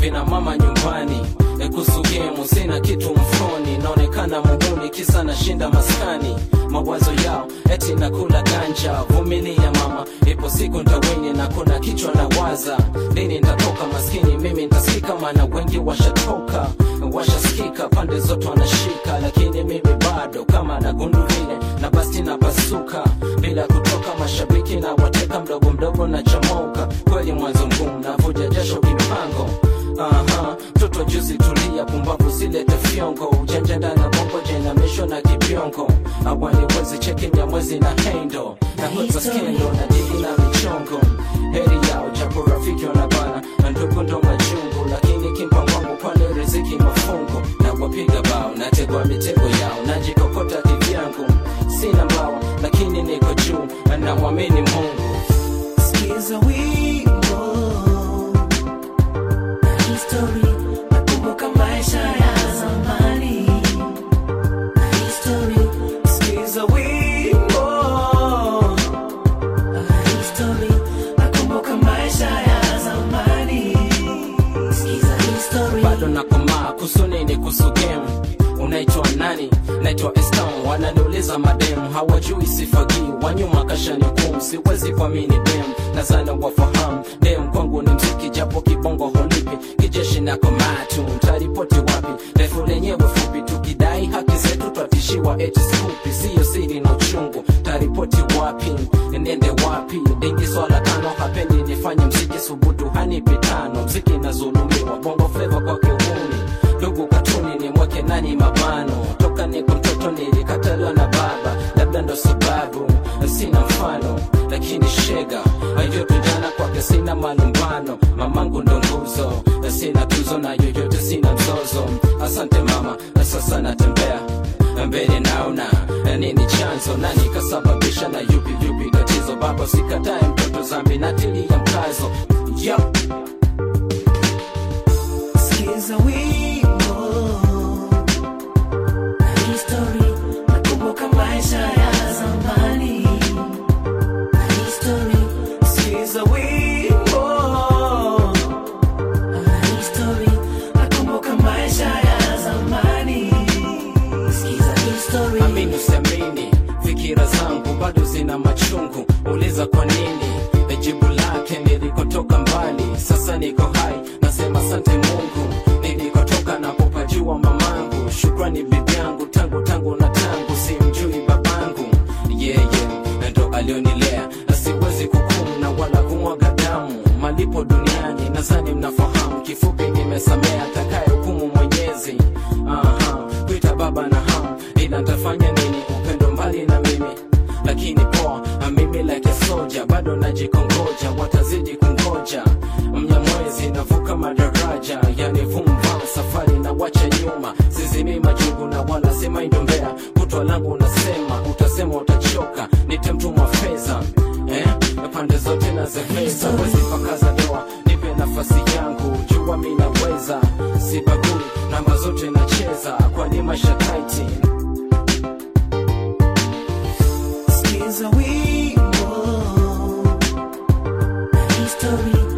vina mama nyumbani E, kuhusu gemu sina kitu mfoni naonekana muhuni kisa nashinda maskani mawazo yao eti nakula ganja vumilia mama ipo siku ntawini na kuna kichwa na waza lini ntatoka maskini mimi ntasikika maana wengi washatoka washasikika pande zote wanashika lakini mimi bado kama nagundu vile na basti napasuka bila kutoka mashabiki na wateka mdogo mdogo na chamoka kweli mwanzo mgumu navuja jasho kipango Aha, mtoto juzi tulia, pumbavu zilete fyongo, ujanja ndani ya bongo, jenamisho na kipyongo, awali wezi cheki ya mwezi na hendo na kwanza skendo na dili na michongo, heri yao japo rafiki wanabana na ndugu ndo majungu, lakini kimpa wangu pale riziki mafungu, na wapiga bao nategwa mitego yao, najikokota kivyangu, sina mbawa lakini niko juu, na mwamini Mungu. Sikiza wimbo na history, nakumbuka maisha ya zamani na history. Sikiza wimbo na history, nakumbuka maisha ya zamani. Sikiza history. bado nakomaa kusunini kuhusu game unaitwa nani naitwa estam wananiuliza mademu hawajui sifagii wanyuma kashani kum siwezi kuamini dem nazana wafahamu dem kwangu ni mziki japo kibongo holipi kijeshi na komatu ntaripoti wapi refu lenyewe fupi tukidai haki zetu twatishiwa eti skupi siyo siri na uchungu taripoti wapi nende wapi dingi swala tano hapendi nifanye mziki subutu hanipi tano mziki nazulumiwa bongo fleva kwa kiuni ndugu katuni ni mwake nani mabano toka niko mtoto nilikataliwa na baba labda ndo sababu sina mfano lakini shega ayote jana kwake sina malumbano mamangu ndo nguzo sina tuzo na yoyote sina mzozo asante mama sasa natembea mbele naona nini chanzo nani kasababisha na yupi yupi tatizo baba sikatae mtoto zambi natilia mkazo yep. Sikiza wimbo na history, nakumbuka maisha ya zamani na history. Sikiza wimbo na history, nakumbuka maisha ya zamani. Sikiza history. amini usiamini fikira zangu bado zina machungu uliza kwa nini jibu lake nilikotoka mbali sasa niko hai nasema asante mungu nilikotoka napopajua mamangu shukrani bibi yangu tangu tangu na tangu simjui babangu yeye yeah, yeah, ndo alionilea na siwezi kukumu na wala kumwaga damu malipo duniani nadhani mnafahamu kifupi nimesamea takaye hukumu mwenyezi Aha, kuita baba na ham ila ntafanya nini upendo mbali na mimi lakini poa mimi like a soldier bado najikongoja watazidi kungoja mnyamwezi navuka madaraja yani vumva safari na wacha nyuma sizimi majungu na wala sema indombea kutwa langu nasema utasema utachoka nitemtumwa fedha eh? pande zote na zefeza wezi pakaza doa nipe nafasi yangu jua mi naweza sibagui namba zote nacheza kwani maisha taiti Sikiza wimbo na history,